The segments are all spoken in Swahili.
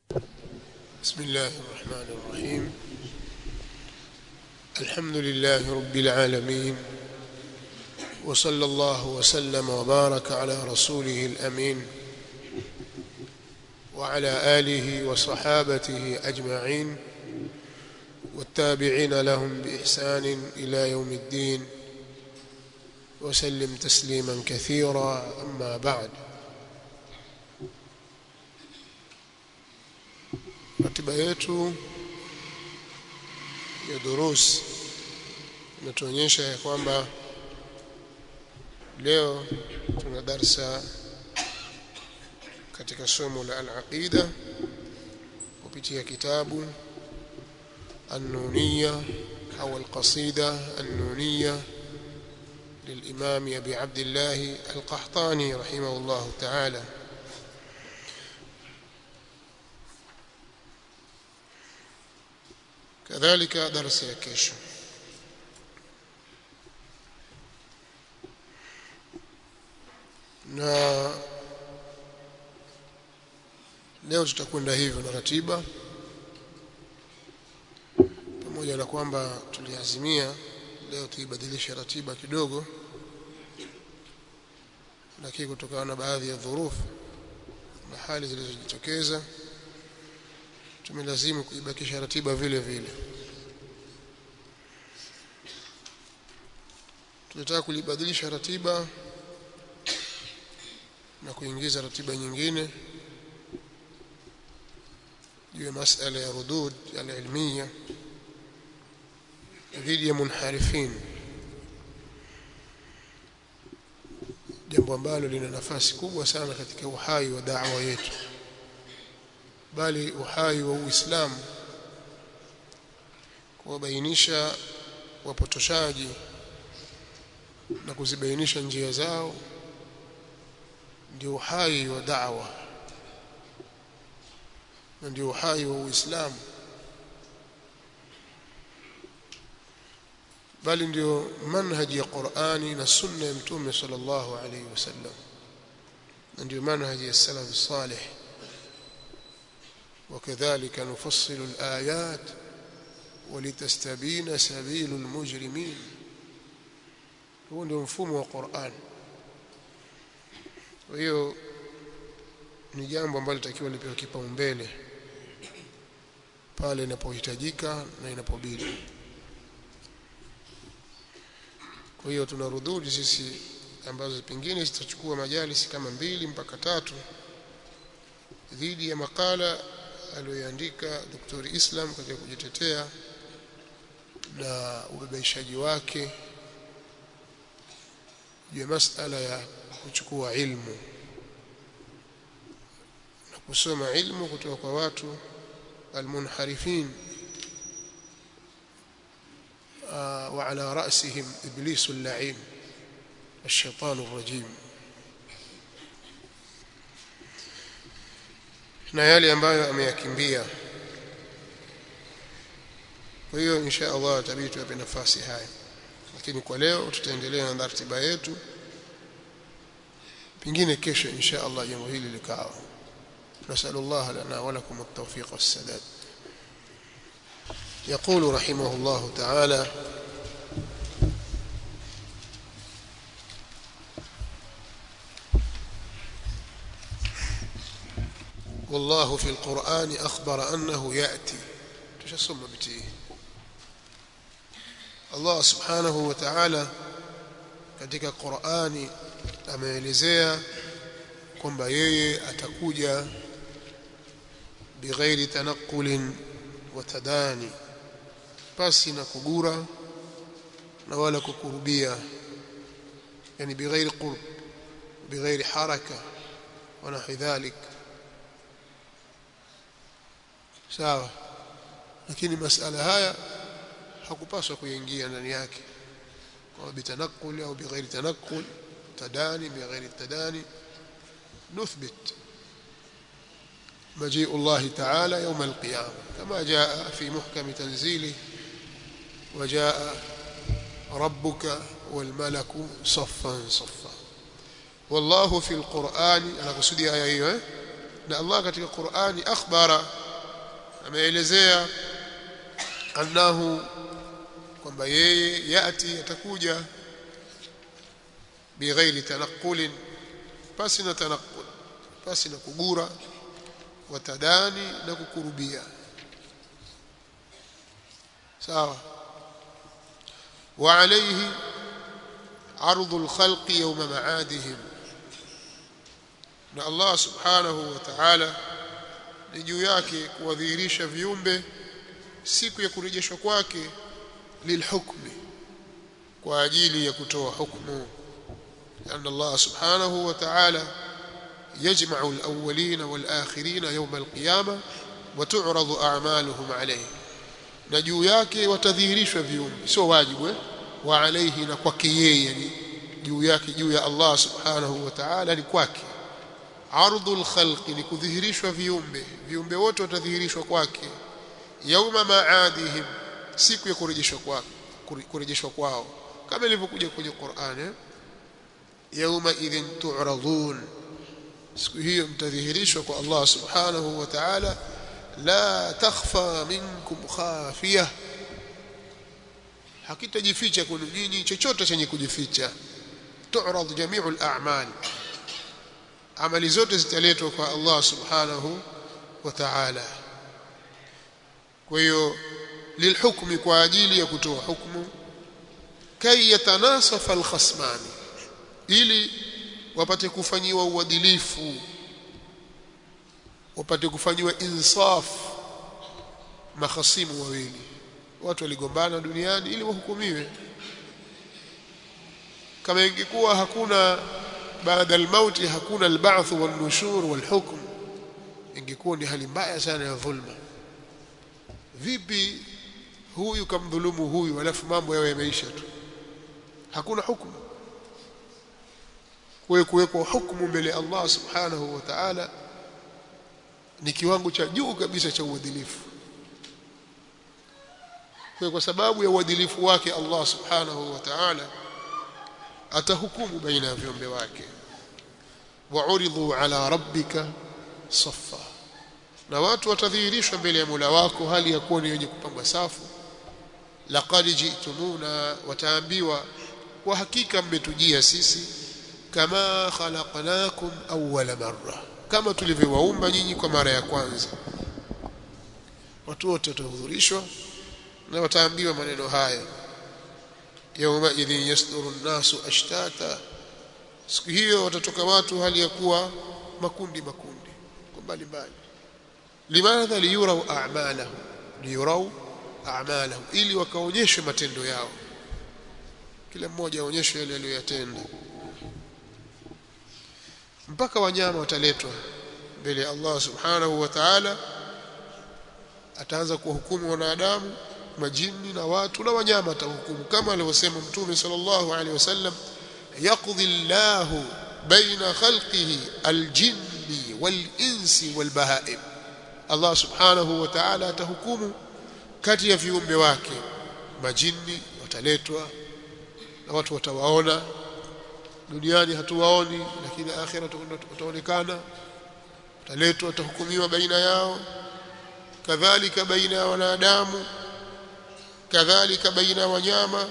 بسم الله الرحمن الرحيم الحمد لله رب العالمين وصلى الله وسلم وبارك على رسوله الأمين وعلى آله وصحابته أجمعين والتابعين لهم بإحسان إلى يوم الدين وسلم تسليما كثيرا أما بعد ratiba yetu ya durus inatuonyesha ya kwamba leo tuna darsa katika somo la al-aqida kupitia kitabu النونية أو القصيدة النونية للإمام أبي عبد الله القحطاني رحمه الله تعالى كذلك درس ya kesho na leo tutakwenda hivyo na ratiba pamoja na kwamba tuliazimia leo tuibadilishe ratiba kidogo lakini kutokana na baadhi ya dhurufu na hali zilizojitokeza tumelazimu kuibakisha ratiba vile vile tunataka kulibadilisha ratiba na kuingiza ratiba nyingine juu ya masala ya rudud al-ilmiya dhidi ya munharifin jambo ambalo lina nafasi kubwa sana katika uhai wa da'wa yetu bali uhai wa Uislamu kuwabainisha wapotoshaji na kuzibainisha njia zao ndio uhai wa da'wa na ndio uhai wa Uislamu bali ndio manhaji ya Qur'ani na sunna ya Mtume sallallahu alaihi wasallam na ndio manhaji ya salaf salih وكذلك نفصل الآيات ولتستبين سبيل المجرمين هو ndio mfumo wa Qur'an kwa hiyo ni jambo ambalo litakiwa lipewe kipaumbele pale inapohitajika na inapobidi kwa hiyo tunarududi sisi ambazo pengine zitachukua majalisi kama mbili mpaka tatu dhidi ya makala aliyoandika Dr. Islam katika kujitetea na ubebaishaji wake juu ya masala ya kuchukua ilmu na kusoma ilmu kutoka kwa watu almunharifin wa ala ra'sihim iblisu al-la'in الشيطان الرجيم na yale ambayo ameyakimbia kwa hiyo insha Allah tabii tuwape nafasi haya lakini kwa leo tutaendelea na ratiba yetu pengine kesho insha Allah jambo hili likawa نسأل الله لنا ولكم التوفيق والسداد يقول رحمه الله تعالى والله في القرآن أخبر أنه يأتي تشسم بتيه الله سبحانه وتعالى katika Qur'ani ameelezea kwamba yeye atakuja bighairi tanaqulin wa tadani pasi na kugura na wala kukurubia yani bighairi qurb bighairi haraka wa nahwi dhalik sawa lakini masala haya hakupaswa kuingia ndani yake kwa bitanakul au bighairi tanakul tadani bighairi tadani nuthbit مجيء الله تعالى يوم القيامة كما جاء في محكم تنزيله وجاء ربك والملك صفا صفا والله في القرآن أنا قصدي آية أيوة na Allah katika Qur'ani akhbara ameelezea annahu kwamba yeye yati atakuja bighairi tanaqulin pasi na tanaqul pasi na kugura watadani na kukurubia sawa وعليه عرض الخلق يوم معادهم na Allah subhanahu wa ta'ala ni juu yake kuwadhihirisha viumbe siku ya kurejeshwa kwake lilhukmi kwa ajili ya kutoa hukumu أن الله سبحانه وتعالى يجمع الأولين والآخرين يوم القيامة وتعرض أعمالهم عليه na juu yake watadhihirishwa viumbe sio wajibu eh? wa alaihi na kwake yeye yani juu yake juu ya Allah subhanahu wa ta'ala ni kwake ardhul khalqi ni kudhihirishwa viumbe viumbe wote watadhihirishwa kwake yauma maadihim siku ya kurejeshwa kwao kurejeshwa kwao kama ilivyokuja kwenye Qur'an eh? yauma idhin tu'radun siku hiyo mtadhihirishwa kwa Allah subhanahu wa ta'ala la takhfa minkum khafiyah hakitajificha kwenu nyinyi chochote chenye kujificha tu'rad jami'u al-a'mal amali zote zitaletwa kwa Allah subhanahu wa ta'ala kwa hiyo lilhukmi kwa ajili ya kutoa hukumu kay yatanasafa al-khasmani ili wapate kufanyiwa uadilifu wapate kufanyiwa insaf mahasimu wawili watu waligombana duniani ili wahukumiwe kama ingekuwa hakuna baada almauti hakuna alba'th walnushur walhukm ingekuwa ni hali mbaya sana ya dhulma vipi huyu kamdhulumu huyu alafu mambo yawe yameisha tu hakuna hukumu kwa kuwekwa hukumu mbele Allah subhanahu wa ta'ala ni kiwango cha juu kabisa cha uadilifu kwa kwa sababu ya uadilifu wake Allah subhanahu wa ta'ala atahukumu baina ya viumbe wake wa'uridhu ala rabbika saffa na watu watadhihirishwa mbele ya Mola wako hali ya kuwa ni wenye kupangwa safu laqad ji'tumuna wataambiwa kwa hakika mmetujia sisi kama khalaqnakum awwala marra kama tulivyowaumba nyinyi kwa mara ya kwanza watu wote watahudhurishwa na wataambiwa maneno haya yauma idhin yasduru nnasu ashtata siku hiyo watatoka watu hali ya kuwa makundi makundi kwa mbali mbali limadha liyurau a'malahum liyurau a'malahum ili wakaonyeshe matendo yao kila mmoja aonyeshe yale aliyoyatenda mpaka wanyama wataletwa mbele ya Allah subhanahu wa ta'ala ataanza kuwahukumu wanadamu majini na watu na wanyama atahukumu kama alivyosema mtume sallallahu alaihi wasallam yaqdi Allahu baina khalqihi aljinni walinsi walbahaim Allah subhanahu wa ta'ala atahukumu kati ya viumbe wake majini wataletwa na watu watawaona duniani hatuwaoni lakini akhira wataonekana wataletwa watahukumiwa baina yao kadhalika baina ya wanadamu kadhalika baina ya wanyama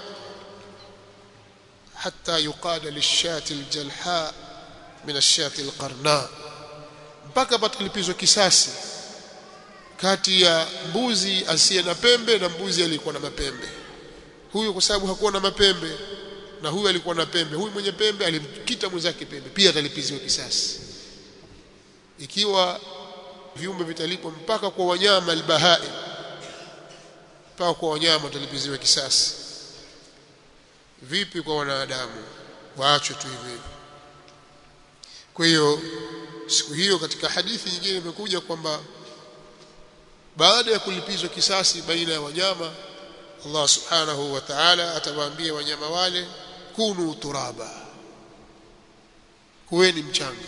حتى يقال للشاة الجلحاء من الشاة القرناء mpaka patalipizwa kisasi kati ya mbuzi asiye na pembe na mbuzi aliyekuwa na mapembe huyu kwa sababu hakuwa na mapembe na huyu alikuwa na pembe huyu mwenye pembe alimkita mwenzake pembe pia atalipiziwa kisasi ikiwa viumbe vitalipwa mpaka kwa wanyama albahai mpaka kwa wanyama watalipiziwa kisasi vipi kwa wanadamu waachwe tu hivi kwa hiyo siku hiyo katika hadithi nyingine imekuja kwamba baada ya kulipizwa kisasi baina ya wanyama Allah subhanahu wa ta'ala atawaambia wanyama wale kunu turaba kuweni mchanga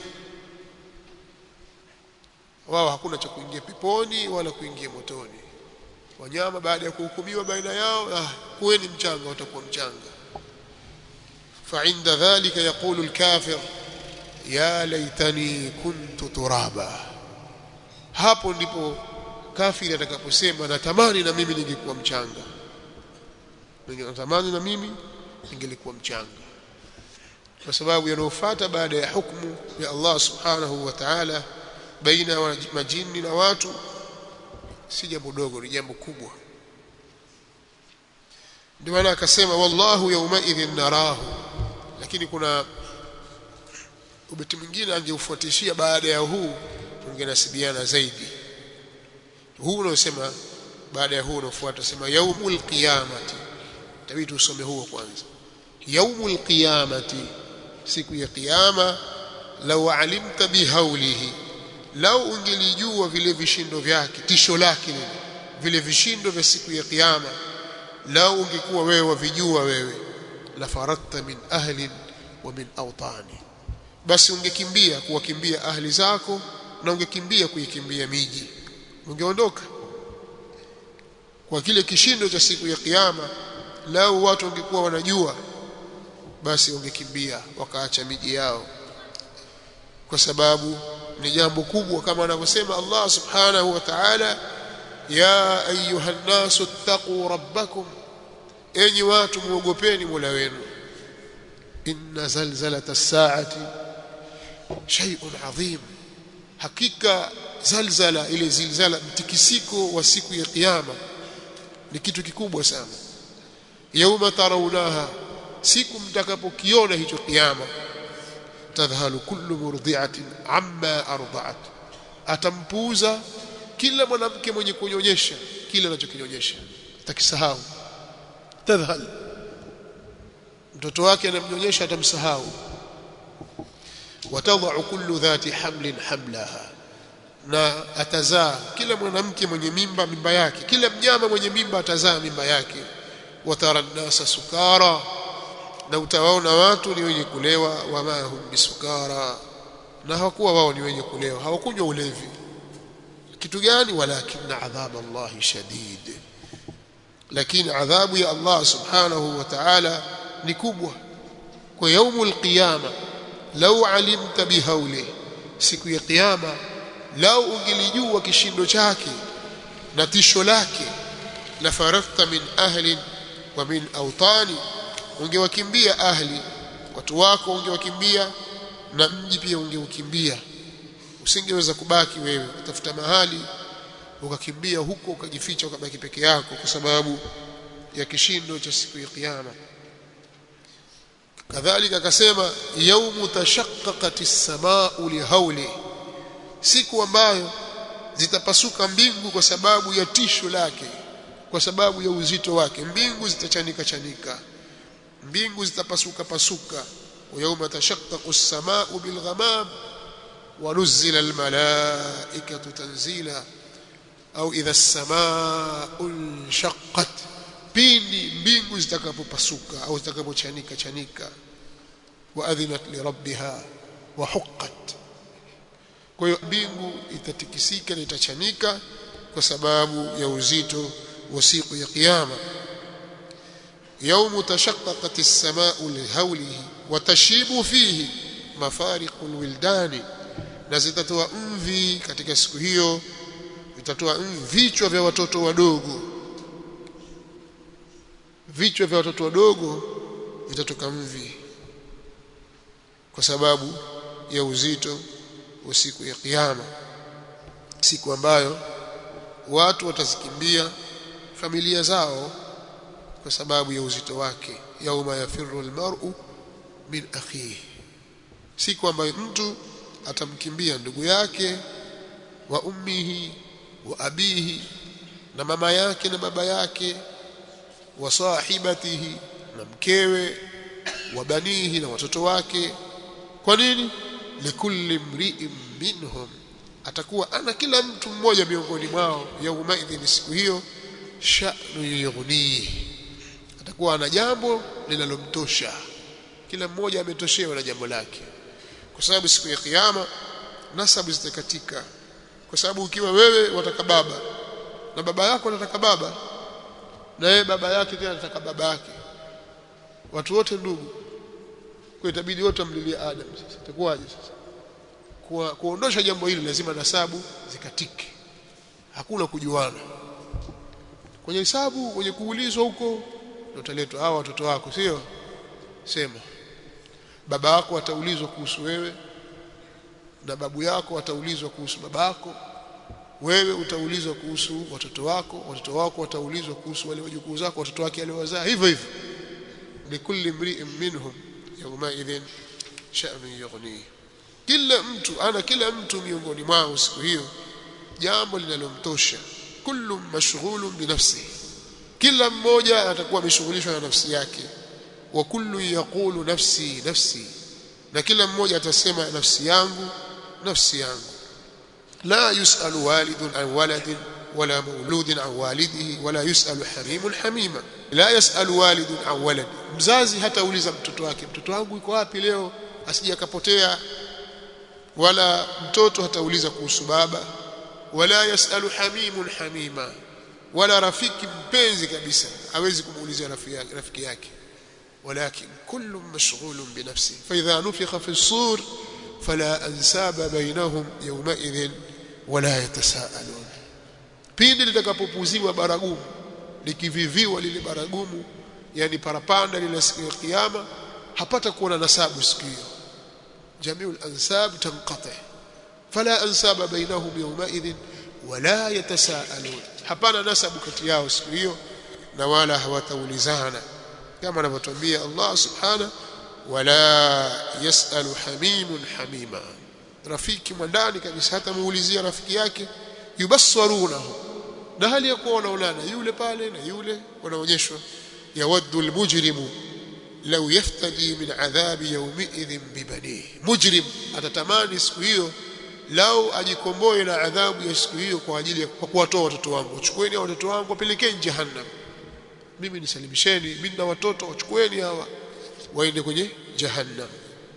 wao hakuna cha kuingia peponi wala kuingia motoni wanyama baada ya kuhukumiwa baina yao ah kuweni mchanga watakuwa mchanga فعند ذلك يقول الكافر يا ليتني كنت ترابا hapo ndipo kafiri atakaposema natamani na mimi ningekuwa mchanga natamani na mimi ningelikuwa mchanga kwa sababu yanayofuata baada ya hukumu ya Allah subhanahu wa ta'ala baina ya majini na watu si jambo dogo ni jambo kubwa ndio maana akasema wallahu yawma idhin narahu lakini kuna ubeti mwingine angeufuatishia baada ya huu ungenasibiana zaidi huu unaosema baada ya huu unaofuata sema yaumul qiyamati tabidi usome huo kwanza yaumul qiyamati siku ya kiyama lau alimta bihaulihi lau ungelijua vile vishindo vyake tisho lake lile vile vishindo vya siku ya kiyama lau ungekuwa wewe wavijua wewe la faradta min ahli wa min awtani basi ungekimbia kuwakimbia ahli zako na ungekimbia kuikimbia miji ungeondoka kwa kile kishindo cha siku ya kiyama lau watu wangekuwa wanajua basi wangekimbia wakaacha miji yao kwa sababu ni jambo kubwa kama anavyosema Allah subhanahu wa ta'ala ya ayuha nasu taqu rabbakum enyi watu muogopeni Mola wenu inna zalzalata as-sa'ati shay'un 'azim hakika zalzala ile zilzala mtikisiko wa siku ya kiyama ni kitu kikubwa sana yauma tarawunaha siku mtakapokiona hicho kiyama tadhhalu kullu murdi'atin amma arda'at atampuuza kila mwanamke mwenye kunyonyesha kile anachokinyonyesha atakisahau tadhhal mtoto wake anamnyonyesha atamsahau watadha'u kullu dhati hamlin hamlaha na atazaa kila mwanamke mwenye mimba mimba yake kila mnyama mwenye mimba atazaa mimba yake watara nasa sukara na utawaona watu ni wenye kulewa wama hum bisukara na hawakuwa wao ni wenye kulewa hawakunywa ulevi kitu gani walakinna adhab Allah shadid lakini adhabu ya Allah subhanahu wa ta'ala ni kubwa kwa yaumul qiyama lau alimta bihauli siku ya kiyama lau ungelijua kishindo chake na tisho lake la farafta min ahli wa min awtani ungewakimbia ahli watu wako ungewakimbia na mji pia ungeukimbia usingeweza kubaki wewe utafuta mahali ukakimbia huko ukajificha ukabaki peke yako kwa sababu ya kishindo cha siku ya kiyama kadhalika akasema yaumu tashaqqaqat as-samaa'u lihauli siku ambayo zitapasuka mbingu kwa sababu ya tisho lake kwa sababu ya uzito wake mbingu zitachanika chanika mbingu zitapasuka pasuka ويوم تشقق السماء بالغمام ونزل الملائكة تنزيلا أو إذا السماء انشقت pindi mbingu zitakapopasuka au zitakapochanika chanika waadhinat lirabbiha wa huqqat kwa hiyo mbingu itatikisika na itachanika kwa sababu ya uzito wa siku ya kiyama يوم تشققت السماء لهوله وتشيب فيه مفارق الولدان na zitatoa mvi katika siku hiyo vitatoa vichwa vya watoto wadogo vichwa vya watoto wadogo vitatoka mvi kwa sababu ya uzito wa siku ya kiyama siku ambayo watu watazikimbia familia zao kwa sababu ya uzito wake yauma yafiru almar'u min akhihi siku ambayo mtu atamkimbia ndugu yake wa ummihi wa abihi na mama yake na baba yake wa sahibatihi na mkewe wa banihi na watoto wake kwa nini likulli mri'in minhum atakuwa ana kila mtu mmoja miongoni mwao yauma idhin siku hiyo sha'nu yughnihi atakuwa ana jambo linalomtosha kila mmoja ametoshewa na jambo lake kwa sababu siku ya kiyama nasabu zitakatika kwa sababu ukiwa wewe wataka baba na baba yako anataka baba na yeye baba yake tena anataka baba yake watu wote ndugu kwa itabidi wote amlilie Adam sasa itakuwaje sasa kwa kuondosha jambo hili lazima nasabu zikatike hakuna kujuana kwenye hesabu kwenye kuulizwa huko ndio utaletwa hawa watoto wako sio sema baba yako ataulizwa kuhusu wewe na babu yako ataulizwa kuhusu babako wewe utaulizwa kuhusu watoto wako watoto wako wataulizwa kuhusu wale wajukuu zako watoto wake aliowazaa hivyo hivyo likulli mri'in minhum yawma idhin sha'nu yughni kila mtu ana kila mtu miongoni mwao siku hiyo jambo linalomtosha kullu mashghulun binafsi kila mmoja atakuwa ameshughulishwa na nafsi yake wa kullu yaqulu nafsi nafsi na kila mmoja atasema nafsi yangu nafsi yangu la yusalu walidun an waladin wala mauludin an walidihi wala yusalu hamimun hamima la yasalu walidun an walad mzazi hatauliza mtoto wake mtoto wangu yuko wapi leo asije akapotea wala mtoto hatauliza kuhusu baba wala yasalu hamimun hamima wala rafiki mpenzi kabisa hawezi kumuulizia rafiki yake rafiki yake ولكن كل مشغول بنفسه فإذا نفخ في الصور فلا أنساب بينهم يومئذ ولا يتساءلون pindi litakapopuziwa baragumu likiviviwa lile baragumu yani parapanda lile siku ya kiyama hapata kuona nasabu siku hiyo jamiu al-ansab tanqati fala ansaba bainahum yawmaidhin wala yatasaalun hapana nasabu kati yao siku hiyo na wala hawataulizana kama anavyotuambia Allah subhana wala yasalu hamimun hamima rafiki mwandani kabisa hata muulizia rafiki yake yubassarunahu na hali ya kuwa wanaonana yule pale na yule wanaonyeshwa yawaddu almujrimu law yaftadi min adhabi yawmiidhin bibanihi mujrim atatamani siku hiyo lau ajikomboe na adhabu ya siku hiyo kwa ajili ya kuwatoa watoto wangu chukueni watoto wangu wapelekeni jahannam mimi nisalimisheni mimi na watoto wachukueni hawa waende kwenye jahannam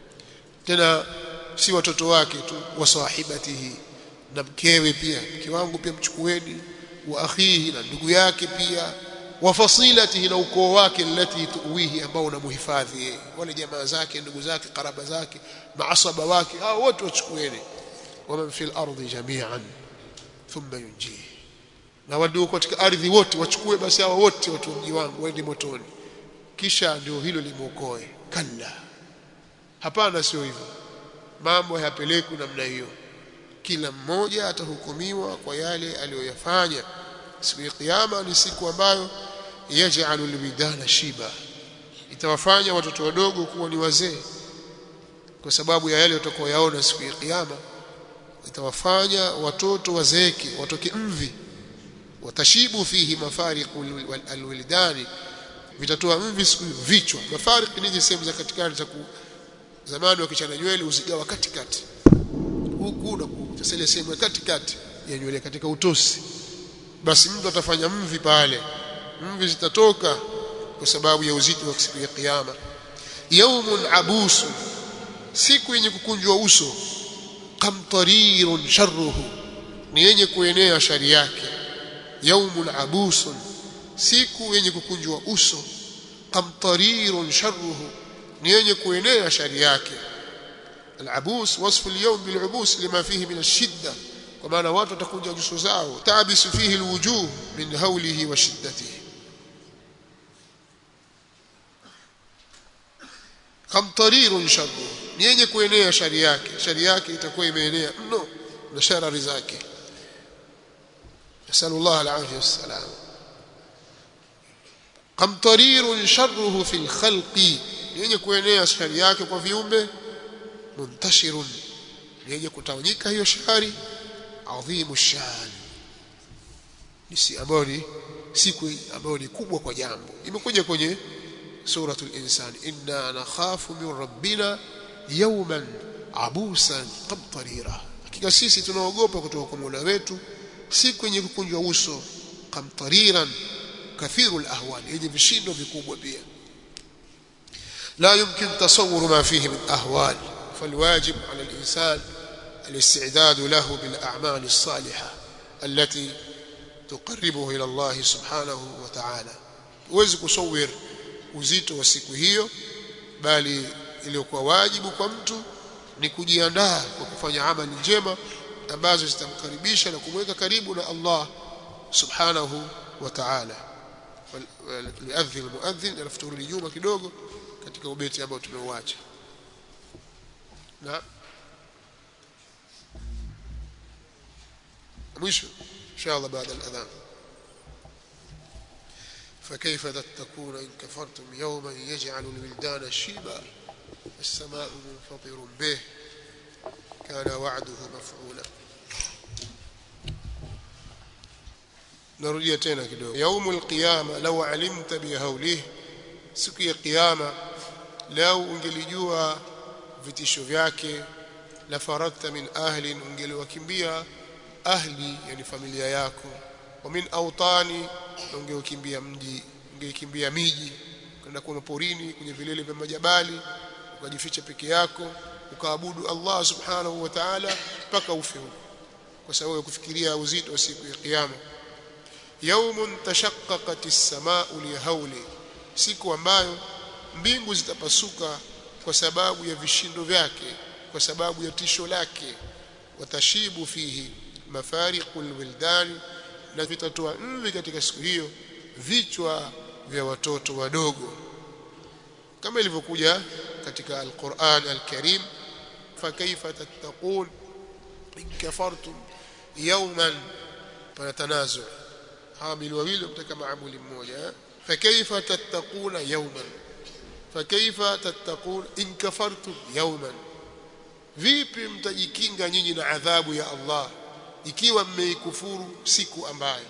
tena si watoto wake tu wasahibatihi na mkewe pia mke wangu pia mchukueni wa akhihi na ndugu yake pia wa fasilatihi na ukoo wake alati tuwihi ambao unamhifadhi yeye wale jamaa zake ndugu zake karaba zake maasaba wake hao wote wachukueni waman fil ardi jami'an thumma yunjihi na waduo katika ardhi wote wachukue basi hao wote watu mji wangu waende motoni kisha ndio hilo limuokoe kalla hapana sio hivyo mambo hayapelekwi namna hiyo kila mmoja atahukumiwa kwa yale aliyoyafanya siku ya kiyama ni siku ambayo yaj'alu albidana shiba itawafanya watoto wadogo kuwa ni wazee kwa sababu ya yale watakayoyaona siku ya kiyama itawafanya watoto wazeeke watoke mvi watashibu fihi mafariqu alwildani vitatoa mvi siku vichwa mafariq ni sehemu za katikati za zamani wakichana nywele usigawa katikati huku na kutasele sehemu ya katikati ya nywele katika utosi basi mtu atafanya mvi pale mvi zitatoka kwa sababu ya uzito wa siku ya kiyama yaumun abusu siku yenye kukunjwa uso kamtarirun sharruhu ni yenye kuenea shari yake yaumun abusun siku yenye kukunjwa uso kamtarirun sharruhu ni yenye kuenea shari yake العبوس وصف اليوم بالعبوس لما فيه من الشدة وما نوات تكون جسو زاو تعبس فيه الوجوه من هوله وشدته kamtarirun sharru ni yenye kuenea shari yake shari yake itakuwa imeenea mno na sharari zake nasallallahu alaihi wasallam kamtarirun sharruhu fil khalqi ni yenye kuenea shari yake kwa viumbe muntashirun ni yenye kutawanyika hiyo shari adhimu shan ni si ambayo ni siku ambayo ni kubwa kwa jambo imekuja kwenye سورة الإنسان إنا نخاف من ربنا يوما عبوسا قمطريرا hakika sisi tunaogopa kutoka kwa Mola wetu siku yenye kukunjwa uso kamtariran kathiru alahwal yenye vishindo vikubwa pia la yumkin tasawwur ma fihi min ahwal falwajib ala alinsan الاستعداد له بالأعمال الصالحة التي تقربه إلى الله سبحانه وتعالى uwezi kusawir uzito wa siku hiyo bali iliyokuwa wajibu kwa mtu ni kujiandaa kwa kufanya amali njema ambazo zitamkaribisha na kumweka karibu na Allah subhanahu wa ta'ala liadhi almuadhin alafu turudi nyuma kidogo katika ubeti ambao tumeuacha na mwisho inshallah baada al-adhan فكيف تتقون إن كفرتم يوما يجعل الولدان شيبا السماء منفطر به كان وعده مفعولا narudia tena kidogo yaumul qiyama law alimta bihaulihi siku ya kiyama lau ungelijua vitisho vyake la faradta min ahli ungeliwakimbia ahli yani familia yako wa min autani ungeukimbia mji ungeikimbia miji kwenda kwa porini kwenye vilele vya majabali ukajificha peke yako ukaabudu Allah subhanahu wa ta'ala mpaka ufe huko kwa sababu ya kufikiria uzito wa siku ya kiyama yaumun tashaqqaqat as-samaa'u lihawli siku ambayo mbingu zitapasuka kwa sababu ya vishindo vyake kwa sababu ya tisho lake watashibu fihi mafariqul wildani na vitatoa mvi katika siku hiyo vichwa vya watoto wadogo kama ilivyokuja katika al-Qur'an al-Karim fakaifa tattaqun in kafartum yawman panatanazu hamil wawili kutaka maamuli mmoja fakaifa tattaquna yawman fakaifa tattaqun in kafartum yawman vipi mtajikinga nyinyi na adhabu ya Allah ikiwa mmeikufuru siku ambayo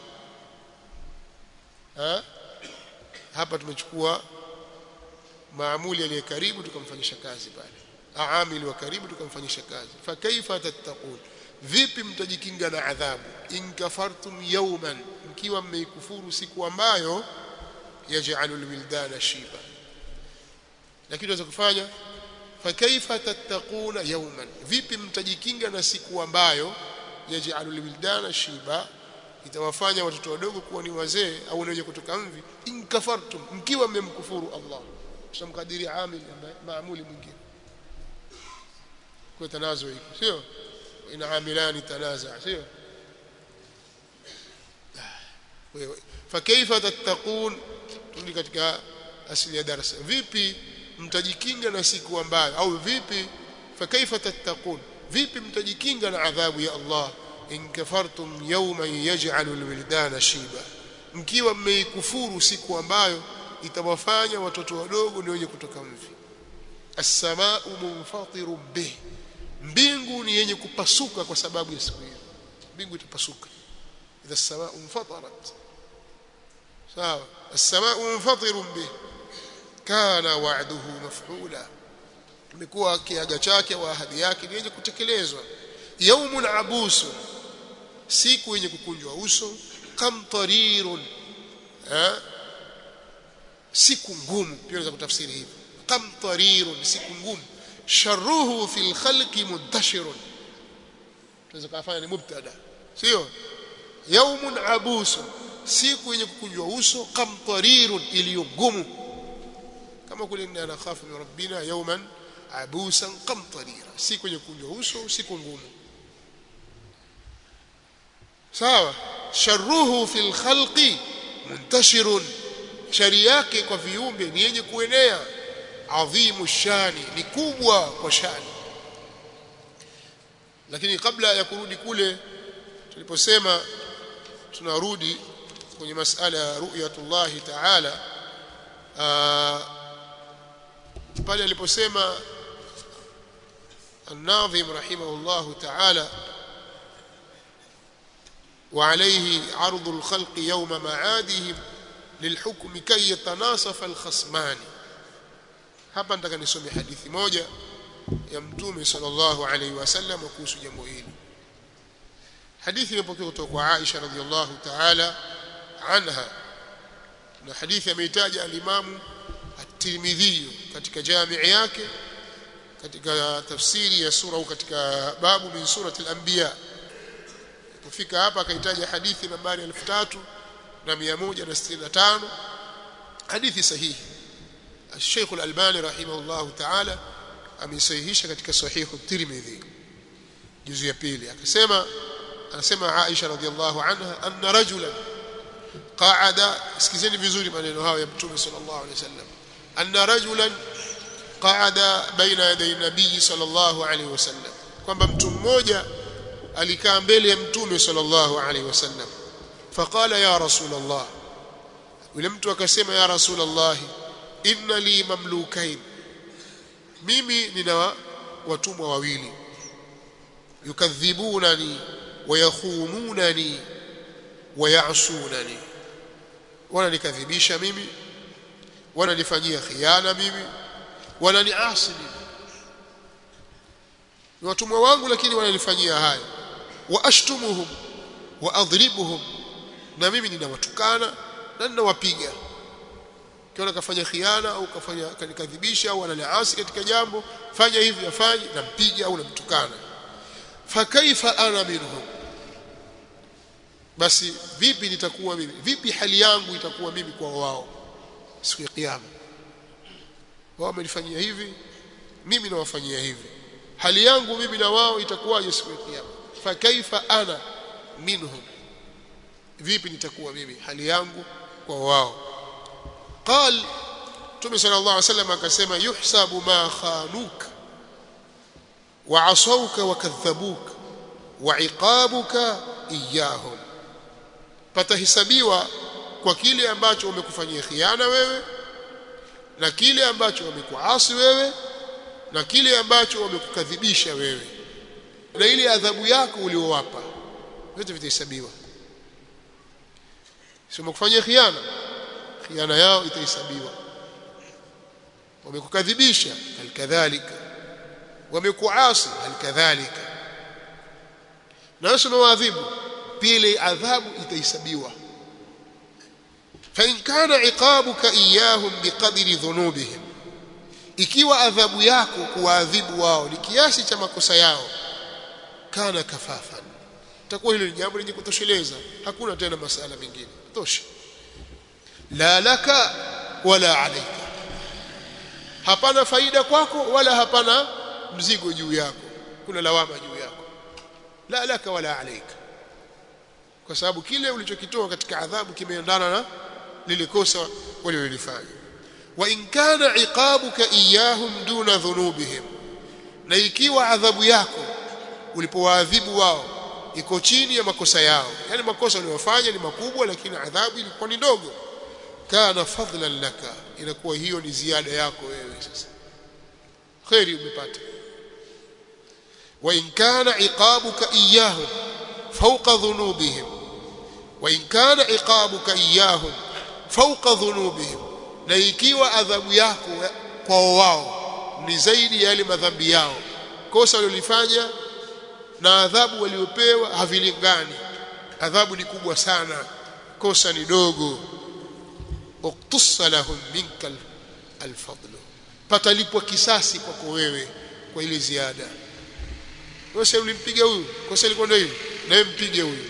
ha? hapa tumechukua maamuli aliye karibu tukamfanyisha kazi pale aamili wa karibu tukamfanyisha kazi fa kaifa tattaqun vipi mtajikinga na adhabu in kafartum yawman mkiwa mmeikufuru siku ambayo yaj'alu alwildana shiba lakini tunaweza kufanya fa kaifa tattaquna yawman vipi mtajikinga na siku ambayo yaj'alu alwildana shiba itawafanya watoto wadogo kuwa ni wazee au wenye kutoka mvi in kafartum mkiwa mmemkufuru Allah tutamkadiri amil ambaye maamuli mwingine kwa tanazo hiko sio ina amilani tanaza sio fakaifa tattaqun tuli katika asili ya darasa vipi mtajikinga na siku ambayo au vipi fakaifa tattaqun vipi mtajikinga na adhabu ya Allah in kafartum yawman yaj'alu alwildana shiba mkiwa mmeikufuru siku ambayo itawafanya watoto wadogo ni wenye kutoka mvi as-samaa'u munfatirun bih mbingu ni yenye kupasuka kwa sababu ya siku hiyo mbingu itapasuka idha as-samaa'u munfatarat sawa as-samaa'u munfatirun bih kana wa'duhu maf'ula imekuwa kiaga chake wa ahadi yake ni yenye kutekelezwa yaumun abusun siku yenye kukunjwa uso kamtarirun eh siku ngumu pia unaweza kutafsiri hivi kamtarirun siku ngumu sharruhu fil khalqi muntashirun tunaweza kufanya ni mubtada sio yaumun abusun siku yenye kukunjwa uso kamtarirun iliyo ngumu kama kule inna nakhafu min rabbina yawman abusan kamtarira siku yenye kukunjwa uso siku ngumu sawa sharruhu fil khalqi muntashirun shari yake kwa viumbe ni yenye kuenea adhimu shani ni kubwa kwa shani lakini kabla ya kurudi kule tuliposema tunarudi kwenye masala ya ru'yatullah ta'ala pale aliposema الناظم رحمه الله تعالى وعليه عرض الخلق يوم معادهم للحكم كي يتناصف الخصمان hapa nataka nisome hadithi moja ya mtume sallallahu alaihi wasallam kuhusu jambo hili hadithi imepokewa kutoka kwa Aisha radhiallahu ta'ala anha na hadithi ameitaja alimamu at-Tirmidhi katika jamii yake katika tafsiri ya sura au katika babu min surati al-anbiya kufika hapa akaitaja hadithi nambari 3165 hadithi sahihi الشيخ الألباني رحمه الله تعالى amesahihisha katika sahihu Tirmidhi juzu ya pili akasema anasema Aisha radhiallahu anha anna rajulan qa'ada sikizeni vizuri maneno hayo ya mtume sallallahu alaihi wasallam anna rajulan qa'ada baina yaday nabii sallallahu alaihi wasallam kwamba mtu mmoja alikaa mbele ya mtume sallallahu alaihi wasallam faqala ya rasul allah yule mtu akasema ya rasul allah inna li mamlukain mimi nina watumwa wawili yukadhibunani wayakhununani wayasunani wananikadhibisha mimi wananifanyia khiana mimi wananiasi mimi ni watumwa wangu lakini wananifanyia haya wa ashtumuhum wa adribuhum na mimi ninawatukana na ninawapiga kiona kafanya khiana au kafanya kanikadhibisha au ananiasi katika jambo fanya hivi afanye nampiga au namtukana fakaifa ana minhum basi vipi nitakuwa mimi vipi hali yangu itakuwa mimi kwa wao siku ya kiyama wao wamenifanyia hivi mimi nawafanyia hivi hali yangu mimi na wao itakuwaje siku ya kiyama fakaifa ana minhum vipi nitakuwa mimi hali yangu kwa wao قال Mtume صلى الله عليه وسلم akasema yuhsabu ma khanuk wa asawka wa kadhabuk wa iqabuka iyahum patahesabiwa kwa kile ambacho wamekufanyia khiana wewe na kile ambacho wamekuasi wewe na kile ambacho wamekukadhibisha wewe na ile adhabu yako uliowapa vyote vitahesabiwa sio wamekufanyia khiana khiana yao itahesabiwa wamekukadhibisha halikadhalika wamekuasi halikadhalika na wewe umewaadhibu pia ile adhabu itahesabiwa فإن كان عقابك إياهم بقدر ذنوبهم ikiwa adhabu yako kuwaadhibu wao ni kiasi cha makosa yao kana kafafan takuwa hilo ni jambo lenye kutosheleza hakuna tena masala mengine tosha la laka wala alayka hapana faida kwako wala hapana mzigo juu yako kuna lawama juu yako la laka wala alayka kwa sababu kile ulichokitoa katika adhabu kimeendana na lile kosa walilofanya wa in kana iqabuka iyahum duna dhunubihim na ikiwa adhabu yako ulipowaadhibu wao iko chini ya makosa yao yani makosa waliyofanya ni makubwa lakini adhabu ilikuwa ni ndogo kana fadlan laka inakuwa hiyo ni ziada yako wewe sasa khairi umepata wa in kana iqabuka iyahum fawqa dhunubihim wa in kana iqabuka iyahum fawqa dhunubihim na ikiwa adhabu yako kwa wao ni zaidi ya yale madhambi yao kosa walilofanya na adhabu waliopewa havilingani adhabu ni kubwa sana kosa ni dogo uqtussa lahum minka alfadlu patalipwa kisasi kwako wewe kwa ile ziada wewe ulimpiga huyu kosa lilikuwa ndio hili na wewe mpige huyu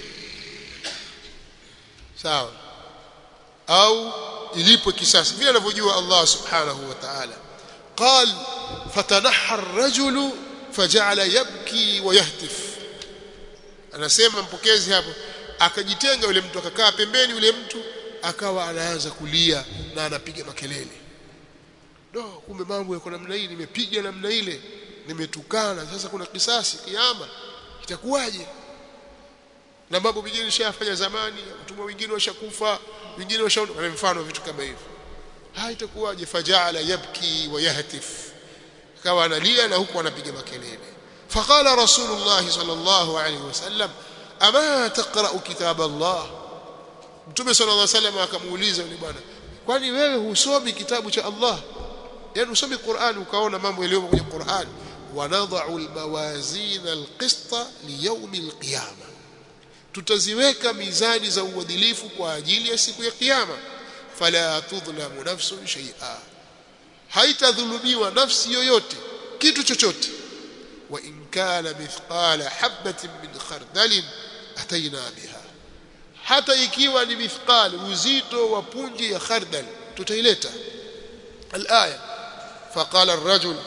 sawa au ilipwe kisasi vile anavyojua Allah subhanahu wa ta'ala قال فتنحى الرجل فجعل يبكي ويهتف anasema mpokezi hapo akajitenga yule mtu akakaa pembeni yule mtu akawa anaanza kulia na anapiga makelele do kumbe mambo yako namna hii nimepiga namna ile nimetukana sasa kuna kisasi kiama itakuwaje na mambo mengine nishafanya zamani mtumwa wengine washakufa wengine washaondoka na mfano vitu kama hivyo ha itakuwaje fajala yabki wa yahtif akawa analia na huku anapiga makelele faqala rasulullah sallallahu alaihi wasallam ama taqra kitab allah mtume sallallahu alaihi wasallam akamuuliza yule bwana kwani wewe husomi kitabu cha allah yani usomi Qur'an ukaona mambo yaliyo kwenye Qur'an wanadha'u almawazin alqista liyawm alqiyama tutaziweka mizani za uadilifu kwa ajili ya siku ya kiyama fala tudhlamu nafsun shay'a haitadhulumiwa nafsi yoyote kitu chochote wa in kana mithqala habatin min khardalin ataina biha hata ikiwa ni mithqal uzito wa punji ya khardal tutaileta alaya faqala ar-rajul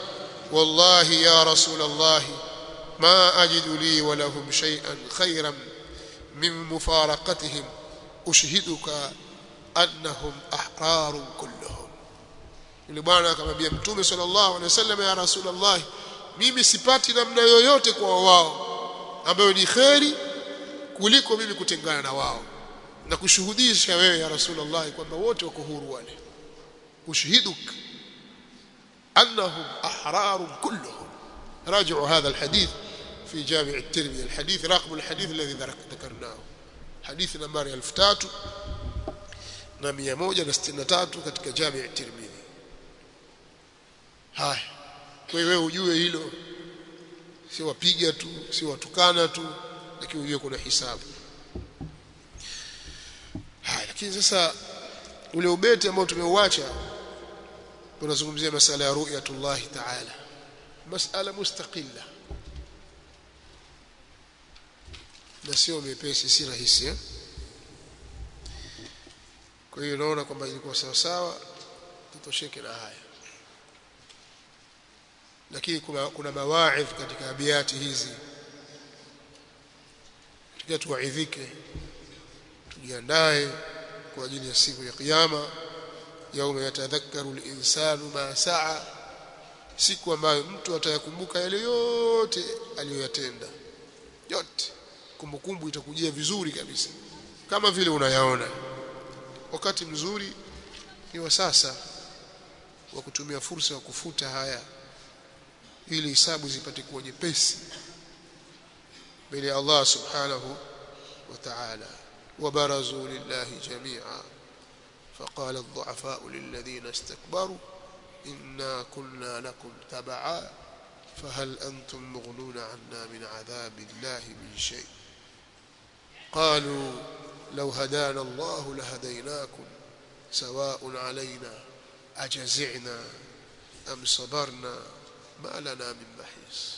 wallahi ya rasul allah ma ajidu li wa lahum shay'an khayran min mufaraqatihim ushhiduka annahum ahrarun kulluhum yule bwana akamwambia mtume sallallahu alaihi wasallam ya rasul allah mimi sipati namna yoyote kwa wao ambayo ni kheri kuliko mimi kutengana na wao na kushuhudisha wewe ya rasulullah kwamba wote wako huru wale ushhiduk annahum ahrarun kulluhum راجعوا هذا الحديث في جامع الترمذي الحديث رقم الحديث الذي ذكرناه حديث نمبر 3163 katika جامع الترمذي haya kwa hiyo wewe ujue hilo si wapiga tu si watukana tu lakini ujue kuna hisabu haya lakini sasa ule ubeti ambao tumeuacha tunazungumzia masala ya ru'yatullah ta'ala masala mustaqilla na sio mepesi si rahisi eh? kwa hiyo naona kwamba ilikuwa sawa sawa tutosheke na haya lakini kuna, kuna mawaidh katika abiati hizi tukiwa tuwaidhike tujiandae kwa ajili ya siku ya kiyama yauma yatadhakkaru linsanu ma saa siku ambayo mtu atayakumbuka yale yote aliyoyatenda yote kumbukumbu itakujia vizuri kabisa kama vile unayaona wakati mzuri ni wa sasa wa kutumia fursa ya kufuta haya ili hisabu zipate kuwa nyepesi mbele ya Allah subhanahu wa ta'ala وبرزوا لله جميعا فقال الضعفاء للذين استكبروا إنا كنا لكم تبعا فهل أنتم مغنون عنا من عذاب الله من شيء قالوا لو هدانا الله لهديناكم سواء علينا أجزعنا أم صبرنا ما لنا من محيص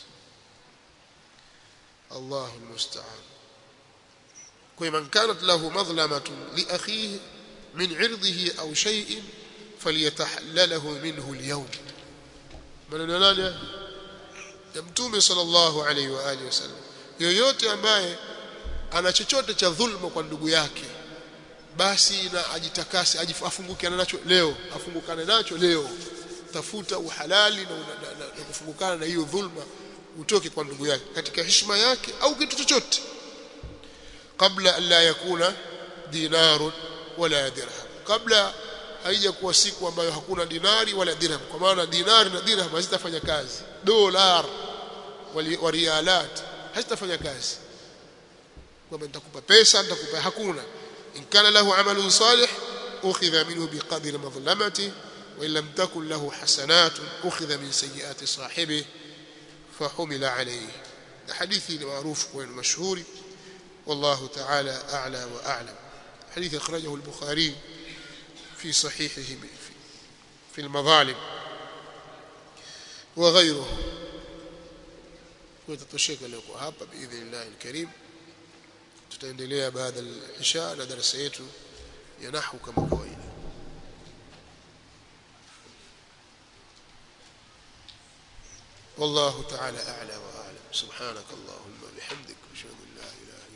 الله المستعان ومن كانت له مظلمة لأخيه من عرضه أو شيء فليتحلله منه اليوم من nani ya mtume sallallahu alaihi wa alihi wasallam yoyote ambaye ana chochote cha dhulma kwa ndugu yake basi na ajitakase afungukiane nacho leo afungukane nacho leo tafuta uhalali na, na, na, na kufungukana na hiyo dhulma utoke kwa ndugu yake katika heshima yake au kitu chochote kabla alla yakuna dinarun wala dirham kabla haija kuwa siku ambayo hakuna dinari wala dirham kwa maana dinari na dirham hazitafanya kazi dolar wa rialat hazitafanya kazi kwamba nitakupa pesa nitakupa hakuna in kana lahu amalun salih ukhidha minhu biqadri madhlamati wa in lam takun lahu hasanatun ukhidha min sayyiati sahibihi fahumila alayhi hadithi ni maarufu kwa mashhuri والله تعالى أعلى وأعلم حديث أخرجه البخاري في صحيحه في المظالم وغيره وتتشيك لكم هابا بإذن الله الكريم tutaendelea baada ya isha na darasa yetu ya nahwu kama kawaida والله تعالى أعلى وأعلم سبحانك اللهم بحمدك أشهد أن لا إله إلا